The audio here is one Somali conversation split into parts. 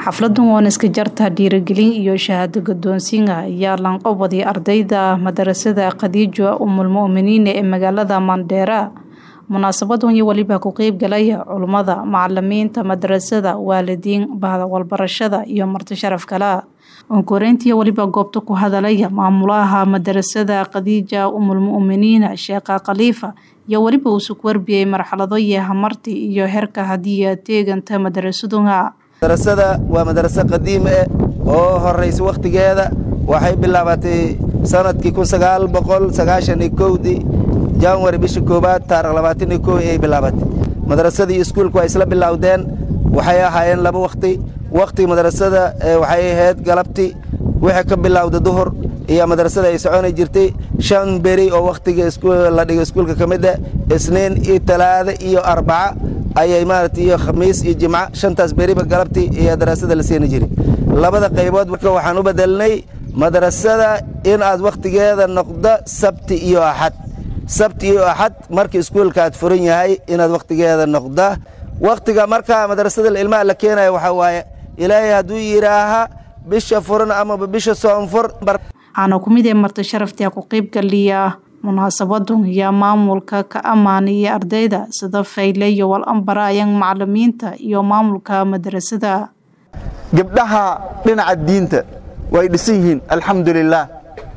xafladan waan iska jartaa dhiirigelin iyo shahaado gadoonsiinga ayaa lanqobaday ardayda madarasada khadiijo umulmu'miniin ee magaalada mandheera munaasabadan iyo weliba ku qeyb galaya culummada macalimiinta madarasada waalidiin bahda walbarashada iyo marti sharaf kale onkoreyntii weliba goobta ku hadalaya maamulaha madarasada khadiija umulmu'miniina sheekha khaliifa iyo weliba uu sug warbiyey marxalado iyo hamarti iyo herka hadiya teeganta madarasadunga madarasada waa madaraso qadiim eh oo horaysa wakhtigeeda waxay bilaabatay sanadkii kun sagaal boqol sagaashan iyo kowdii januari bisha koowaad taarikh labaatan iyo kow ayay bilaabatay madarasada iyo iskuulka waa isla bilowdeen waxay ahaayeen laba wakhti wakhtiga madarasada waxay ahayd galabti wixii ka bilowda duhur iyo madarasada ay soconi jirtay shan beri oo wakhtiga la dhigo iskuulka ka mid ah isniin iyo talaada iyo arbaca ayay maarata iyo khamiis iyo jimco shantaas beriba galabtii iyo daraasada la siini jiray labada qaybood marka waxaan u bedelnay madrasada in aad wakhtigeeda noqdo sabti iyo axad sabti iyo axad marka iskuulka aad furan yahay inaad wakhtigeeda noqda wakhtiga marka madrasada ilmaha la keenaya waxaa waaye ilaahay hadduu yidhaaha bisha furan amaba bisha soonfur waxaana ku mid ee marti sharaftia ku qeyb galiya munaasabadun iyo maamulka ka ammaanaya ardayda sida fayle iyo walambaraayan macalimiinta iyo maamulka madrasada gabdhaha dhinaca diinta way dhisan yihiin alxamdulilaah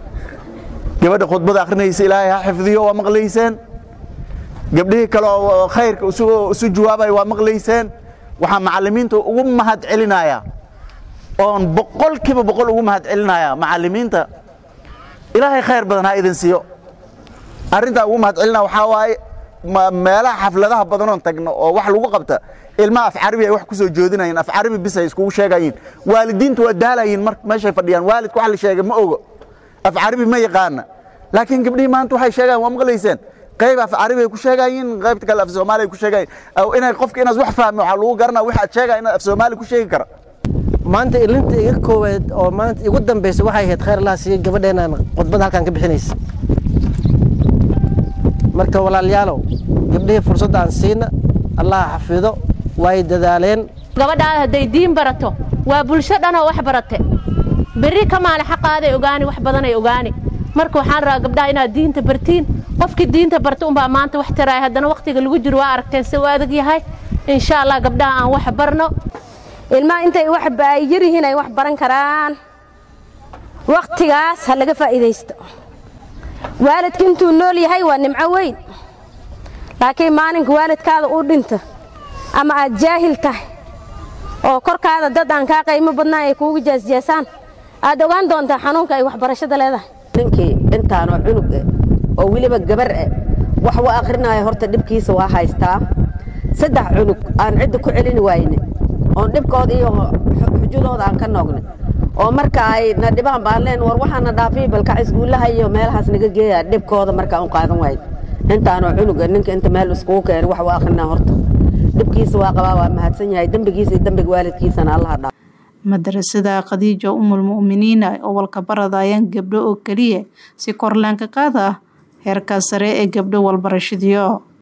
gabadha khudbada akhrinaysa ilaahay ha xifdiyo waa maqlayseen gabdhihii kale oo khayrka isu jawaabaya waa maqlayseen waxaa macalimiinta ugu mahad celinaya oon boqol kiiba boqol ugu mahad celinaya macalimiinta ilaahay khayr badan ha idin siiyo arrintaa ugu mahad celina waxaa waaye meelaha xafladaha badanoon tagno oo wax lagu qabta ilmaha af carabi ay wax ku soo joodinayeen af carabi bis ay iskugu sheegayiin waalidiintu waa daalayiin mar meeshay fadhiyaan waalidka wax la sheegay ma ogo af carabi ma yaqaana laakiin gabdhihii maanta waxay sheegayan waa maqlayseen qayb af carabi ay ku sheegayiin qaybta kale af soomaali ay ku sheegayiin inay qofka inaad wax fahmi waxaa lagu garanaa wix aad sheegaya inaad af soomaali ku sheegi kara maanta ilinta iga koowaad oo maanta igu dambaysa waxay ahayd khayr allaha siiye gabadheenaan khudbada halkan ka bixinaysa marka walaalayaalow gabdhihii fursadda aan siina allaha xafido way dadaaleen gabadhaada hadday diin barato waa bulsho dhanoo wax barate berri ka maali xaqaaday ogaani wax badanay ogaani marka waxaan rabaa gabdhaha inaad diinta bartiin qofkii diinta barta unbaa maanta wax taraaya haddana wakhtiga lagu jiro waa aragteen si u adag yahay insha allah gabdhaha aan wax barno ilmaha intay wax ay yar yihiin ay wax baran karaan wakhtigaas ha laga faa'iidaysto waalidka intuu nool yahay waa nimco weyn laakiin maalinka waalidkaada uu dhinto ama aad jaahil tahay oo korkaada dad aan kaa qaymo badnaan ay kuugu jaasjaasaan aad ogaan doontaa xanuunka ay waxbarashada leedahay ninkii intaanoo cunug eh oo weliba gabar eh wax u akhrinaya horta dhibkiisa waa haystaa saddex cunug aan cidda ku celini wayne oon dhibkooda iyo xujadooda aan ka noogne oo marka ay na dhibaan baan leen war waxaana dhaafiy balkac iskuullaha iyo meelahaas naga geeya dhibkooda markaan u qaadan waayo intaanoo cunuga ninka inta meel iskugu keena wax u akhrina horta dhibkiisa waa qabaa waa mahadsan yahay dembigiisa iyo dembiga waalidkiisana allaha dhaa madarasada khadiija umulmu'miniina oo walka baradayaan gabdho oo keliya si korlaanka qaada heerka sare ee gabdho walbarashadiyo